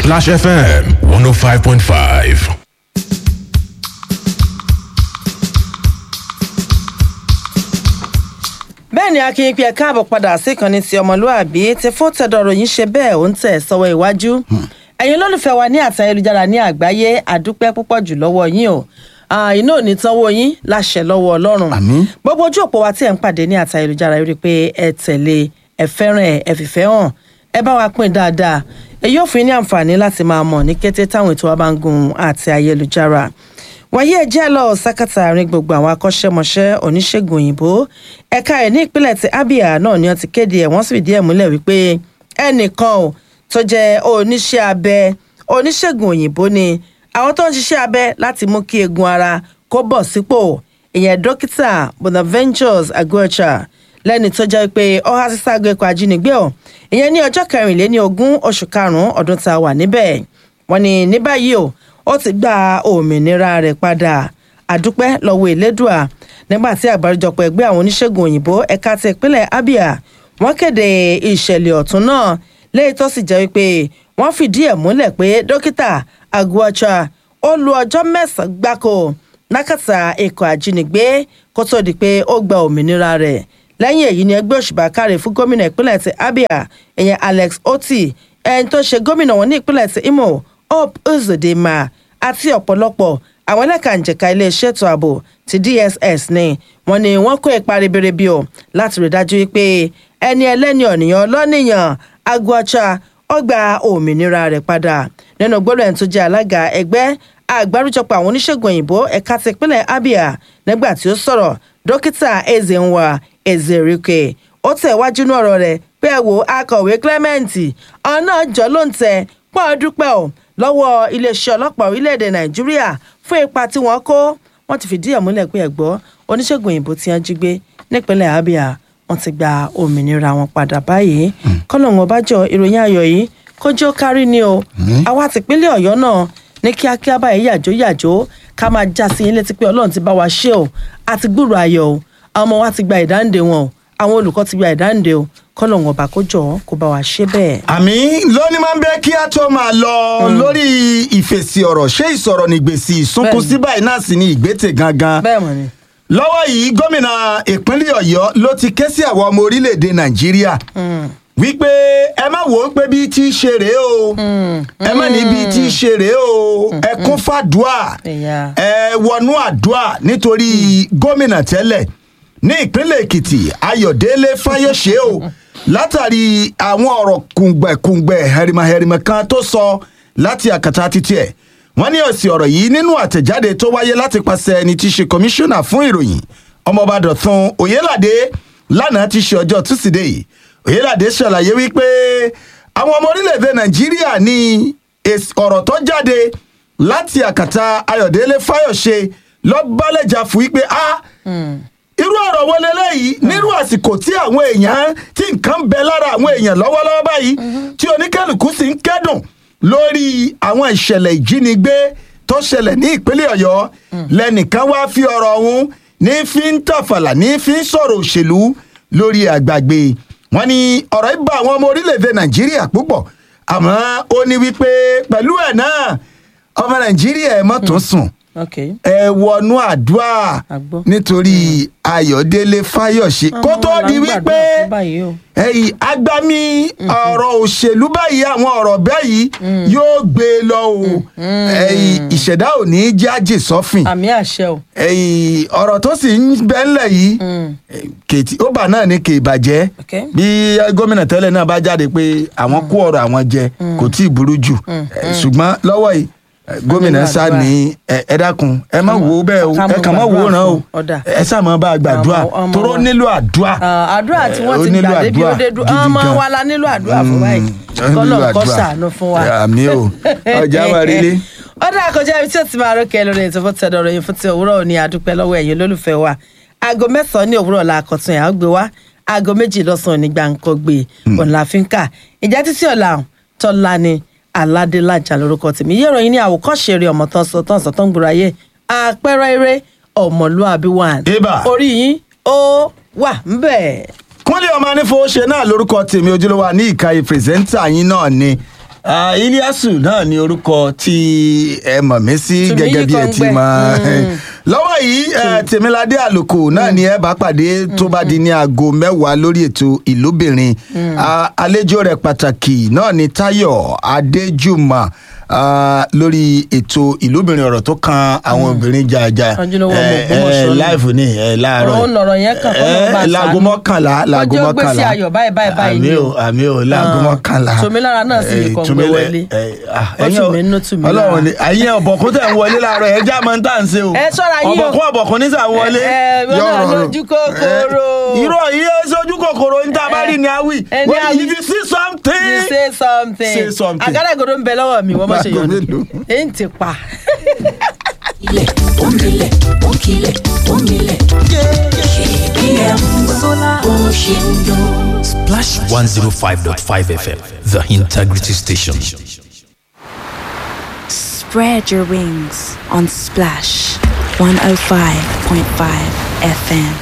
Splash FM 105.5. bẹ́ẹ̀ ni akin pé ẹ káàbọ̀ padà sí ìkànnì ti ọmọlúàbí tí fún tẹ̀dọ̀rọ̀ yìí ṣe bẹ́ẹ̀ ó ń tẹ̀ sọ́wọ́ iwájú ẹ̀yin olólùfẹ́ wa ní àti ayélujára ní àgbáyé àdúpẹ́ púpọ̀ jù lọ́wọ́ yín o iná ò ní tánwó yín láṣẹ lọ́wọ́ ọlọ́run Àmín. gbogbo ojú òpó wa tí ẹ̀ ń pàdé ní àti ayélujára rí i pé ẹ tẹ̀lé ẹ fẹ́ràn ẹ ẹ fìfẹ́ hàn ẹ bá wa pín dáadáa èyí ò fún yín ní àǹfààní láti máa mọ̀ ní kété táwọn ètò wa bá ń gun àti ayélujára wàyí ẹ jẹ́ lọ sákàtà àárín gbogbo àwọn akọ́ṣẹ́mọṣẹ́ oníṣègùn òyìnbó ẹ̀ka ẹ̀ ní ìpínlẹ̀ ti abia náà ni wọ́n ti kéde ẹ̀ wọ́n sì fìdí ẹ̀ múlẹ̀ wípé ẹnìkan ò tó jẹ́ oníṣẹ́ abẹ oníṣègùn òyìnbó ni àwọn tó ń ṣiṣẹ́ abẹ láti mú kí eegun ara kó bọ̀ sípò ìyẹn dókítà bonaventures aguacha lẹ́ni tó jẹ́ pé ọ̀há síságo ikọ̀ ajínigbé ọ̀ ìyẹn ní ọjọ́ kẹrìnléní ogún oṣù karùn-ún ọdún tá a wà níbẹ̀ wọ́n ní ní báyìí o ó ti gba òmìnira rẹ̀ padà àdúpẹ́ lọ́wọ́ elédùà nígbà tí àgbáríjọpọ̀ ẹgbẹ́ àwọn oníṣègùn òyìnbó ẹ̀ka ti ìpínlẹ̀ abia wọ́n kéde ìṣẹ̀lẹ̀ ọ̀tún náà léyìí tó sì jẹ́ wípé wọ́n fìdí ẹ̀ múlẹ̀ pé dókítà aguacha ó lu ọjọ́ mẹ́sàn-án gbáko lákàtà ikọ̀ àjínigbé kó tó di pé ó gba òmìnira rẹ̀ lẹ́yìn èyí ni ẹgbẹ́ òṣùbà káre fún gómìnà ìpínlẹ̀ ti abia ìyẹn alex oti ẹni tó ṣe gómìnà wọn ní ìpínlẹ̀ ti imo hope uzodinma àti ọ̀pọ̀lọpọ̀ àwọn ẹlẹ́kànjẹ̀ka iléeṣẹ́ ètò ààbò ti dss ni wọ́n ní wọ́n kó ipa ribiribi o láti rí dájú pé ẹni ẹlẹ́ni ọ̀nìyàn lọ́nìyàn aguacha ó gba òmìnira rẹ̀ padà nínú gbọ́dọ̀ ẹni tó jẹ́ alága ẹgbẹ́ àgbáríjọpọ̀ àwọn oníṣègùn òyìnbó ẹ̀ka ti ìpínlẹ̀ abia nígbà tí ó sọ̀rọ̀ dókítà ezenwa ezerike ó tẹ̀ wájú ní ọ̀rọ̀ rẹ̀ pé ẹ wo akọ̀wé clement ọ̀nà jọ ló ń tẹ pọ́n dúpẹ́ o lọ́wọ́ iléeṣẹ́ ọlọ́pàá orílẹ̀-èdè nàìjíríà fún ipa tí wọ́n kó wọ́n ti fìdí ẹ̀ múlẹ̀ pé ẹ̀gbọ́ oníṣègùn òyìnbó tí wọ́n jí gbé nípínlẹ̀ abia wọ́n ti gba òmìnira wọn padà báyìí kọ́lọ́hún ọbàjọ́ ìròyìn ayọ̀ yìí kójó kárí ni o àwa tìpínlẹ̀ ọ̀yọ́ náà ní kíákíá báyìí yàjó yàjó ká máa já sí yín létí pé ọlọ́run ti bá wa ṣe o àti gbúrò ayọ̀ o àwọn ọmọ wa ti gba ìdáǹdè wọn o àwọn olùkọ́ ti gba ìdáǹdè o kọ́lọ́hún ọba kó jọ kó bá wa ṣe bẹ́ẹ̀. àmì lónìí máa ń bẹ kí a tó máa lọ lórí ìfèsì ọ̀rọ̀ ṣé ìsọ̀rọ̀ nígbèsì ìsunkún Bẹ́ẹ̀ni. sí báyìí náà sì ni ìgbésẹ̀ gangan bẹ́ẹ̀ mọ̀ ni. lọ́wọ́ yìí gómìnà ìpínlẹ̀ ọ̀yọ́ ló ti ké sí àwọn ọmọ orílẹ̀-èdè nàìjíríà wípé ẹ má wò ó pé bí tí í ṣe rèé o ẹ má ní bí tí í ṣe rèé o ẹ kún fàdúà Ẹ̀yà. ẹ wọnú àdúà nítorí gómìnà tẹ́lẹ̀ ní ìpínlẹ̀ èkìtì ayọ̀délé fáyọ̀ṣe o látàrí àwọn ọ̀rọ̀ kùngbẹ̀kùngbẹ̀ hẹ̀rìmọ̀hẹ̀rìmọ̀ kan tó sọ láti àkàtà títí ẹ̀ wọ́n ní òsì ọ̀rọ̀ yìí nínú àtẹ̀jáde tó wáyé láti pàṣẹ ẹni tí í ṣe kọmíṣánná fún ìròyìn ọmọọba dọ̀tun oyèládé lánàá ti ṣe ọjọ́ túsídẹ̀ẹ́ oyèládé ṣàlàyé wípé àwọn ọmọ orílẹ̀-èdè nàìjíríà ní èsì ọ̀rọ̀ tó jáde láti àkàtà ayọ̀délé fáyọ̀ṣe lọ́bálẹ̀jà fún wípé a irú ọ̀rọ̀ wo leléyìí nírú àsìkò tí àwọn èèyàn tí nǹkan bẹ lára àwọn èèyàn lọ́wọ́lọ́wọ́ báyìí tí oníkálukú sì ń kẹ́dùn lórí àwọn ìṣẹ̀lẹ̀ ìjínigbé tó ṣẹlẹ̀ ní ìpínlẹ̀ ọ̀yọ́ lẹ́nìkan wá fi ọ̀rọ̀ ọ̀hún ní fi ń tàfàlà ní fi ń sọ̀rọ̀ òṣèlú lórí àgbàgbé wọn ni ọ̀rọ̀ yìí bá àwọn ọmọ orílẹ̀-èdè nàìjíríà púpọ̀ àmọ́ ó ní wípé pẹ̀lú ẹ̀ náà ọmọ nàìjíríà ẹ̀ mọ́ tó sùn ok ẹ wọnú àdúrà Àgbọ́. nítorí ayọ̀délé fáyọ̀ṣe kó tó Àwọn di là ń wípé gbàdúrà fún báyìí o. ẹyìn agbami ọ̀rọ̀ òṣèlú báyìí àwọn ọ̀rọ̀ báyìí yóò gbé e lọ o ẹyìn ìṣẹ̀dá ò ní í jájì sọ́fìn àmì àṣẹ o. ẹyìn ọ̀rọ̀ tó sì ń bẹ́ńlẹ̀ yìí kètì ó bà náà ní kè bàjẹ́ Ok. bí gómìnà tẹ́lẹ̀ náà bá jáde pé àwọn kó ọ̀rọ̀ àwọn jẹ kò tí ì burú jù Eh, ṣùgbọ́n lọ́wọ́ yìí eh, gómìnà nílò sá àdúrà. ní ẹ ẹ dákun ẹ má wo bẹ́ẹ̀ o ká mọ̀ ẹ kàn má wo gbàdúrà ràn o fún. Ọ̀dà. ẹ sá mọ́ bá a gbàdúrà Ọmọ- ọmọ toró wa. nílò àdúrà Ah, àdúrà tí Eh, wọ́n ó ti nílò gbà débi ó àdúrà dé dúró gidi ọmọ gan. wa la nílò àdúrà fún báyìí ó nílò kọ́lọ̀ kọ́ àdúrà. sàánú fún wa. àmì o ọjà wa rí lé. ọ̀dà àkọjá ibi tí ó ti máa rókè lórí ètò fún tẹ̀dọ̀ ròyìn fún ti òwúrọ̀ òní àdúpẹ́ lọ́wọ́ ẹ̀yin olólùfẹ́ wa aago mẹ́sàn-án ní òwúrọ̀ la àkọ́tún ẹ̀ á gbé wá aago méjì lọ́sàn-án ní gbàǹkọ́ gbé ọ̀nà àfínkà ìjà títí ọ̀la tọ́lá ni aládélájà lórúkọ tèmi yẹ́rọ yín ní àwòkọ́ṣe eré ọmọ tán sọ tán sọ tán gbòòrò ayé àpẹẹrẹ eré ọmọlúàbí wà Eba. orí yín ó wà ń bẹ̀. kúnlé ọmọ anífowóṣe náà lórúkọ tèmi ojúlówó ní ìkàyè pírẹsẹ́ńtà yín náà ni Ah, iliasu náà ni orúkọ tí ẹ mọ̀ mí sí Tùmí gẹ́gẹ́ bí ẹ ti Yíkọ̀ǹgbẹ. mọ̀ lọ́wọ́ yìí eh, tèmiládé àlùkò náà ni ẹ bá pàdé tó bá di ní aago mẹ́wàá lórí ètò ìlúbìnrin Ah, àlejò rẹ̀ pàtàkì náà ni táyọ̀ adéjùmọ̀ ah, lórí ètò ìlúbìnrin ọ̀rọ̀ tó kan àwọn obìnrin jàjà Ojúlówó ọmọ Ògbómọ̀ṣọ́ ni. láìfù ní ẹ láàárọ̀ Ọ̀rọ̀ ń lọ̀rọ̀ yẹn kàn, kọ́nà bá a láago ṣàánú. mọ́kànlá láago Ọjọ́ gbèsè mọ́kànlá ayọ̀ báyìí báyìí báyìí àmì ni ò o. àmì ò láago Ah, mọ́kànlá Tòmílára náà sì lè Eh, kọ̀ǹgbẹ Tòmílẹ̀- wọlé. eh, ah, Ó ẹ̀yin tù ò- mí nínú, tù mí lára. Ọlọ́run ni ẹ̀yin ọ̀bọ̀kún tẹ̀ ń wọlé láàárọ̀ ẹ̀ já máa ń tà ń ṣe o Ẹ ṣọ́ra yín o. ọ̀bọ̀kún ọ̀bọ̀kún ní sàn wọlé Ẹ, ẹ, wọ́n náà lójú kòkòrò. irọ́ yìí ó sojú kòkòrò ní tá a bá rí ni a wí Ẹ ní Well, a wí. if you see something you say something. Say something. àgádágodo ń bẹ lọ́wọ́ mi wọ́n mọ̀ ṣe Báago yọ̀nù. mélòó? èyí ń ti pa. ilẹ̀ omilẹ̀ ònkilẹ̀ omilẹ̀ kpm bó ṣe ń dún. Splash 105.5 FM, the integrity station. Spread your wings on Splash 105.5 FM.